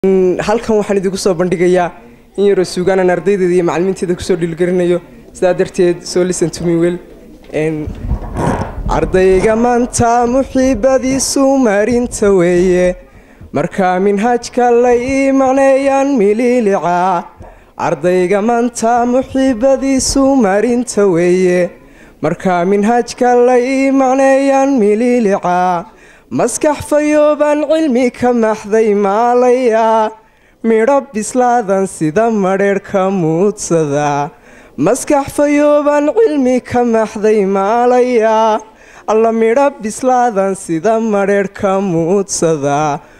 halkan waxaan idinku soo bandhigayaa in yaroo suugaanaan ardaydeeda iyo macalimiinteeda kusoo dhiilgarinayo sidaa darteed soo listen to me well ardayga maanta muxiibadiisu marinta weeye markaa minhaajka la ii macneeyaan mililica ardayga maanta muxiibadiisu marinta weeye markaa minhaajka la ii macneeyaan mililica maskax fayoobaan cilmi ka maxday maalaya midho bislaadan sida madheerhka muudsada maskax fayoobaan cilmi ka maxday maalaya alla midho bislaadan sida madheerhka muudsada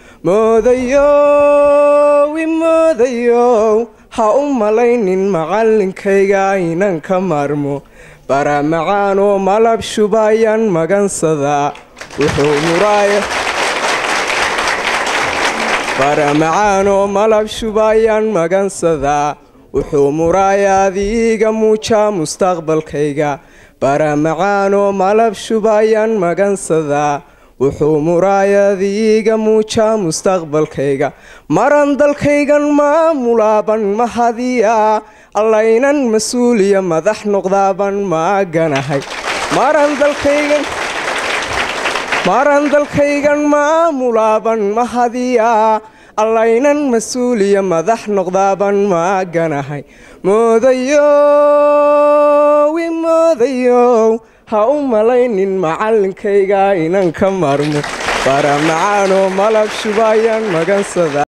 moodayow imoodayow ha u malaynin macallinkayga inan ka maarmo bara macaanoo malab shubaayaan magansada wuxuu muraaya bara macaanoo malab shubaayaan magansadaa wuxuu muraayaadiiga muujaa mustaqbalkayga bara macaanoo malab shubaayaan magansadaa wuxuu muraayadiiga muujaa mustaqbalkayga maran dalkaygan maamulaaban mahadiya allaynan mas-uuliya madax noqdaaban maaganahay maran dalkaygan maran dalkaygan maamulaaban mahadiya allaynan mas-uuliya madax noqdaaban maaganahay moodayow imoodayow ha u malaynin macallinkayga inan ka maarmo bara macaanoo malab shubaayaan magansada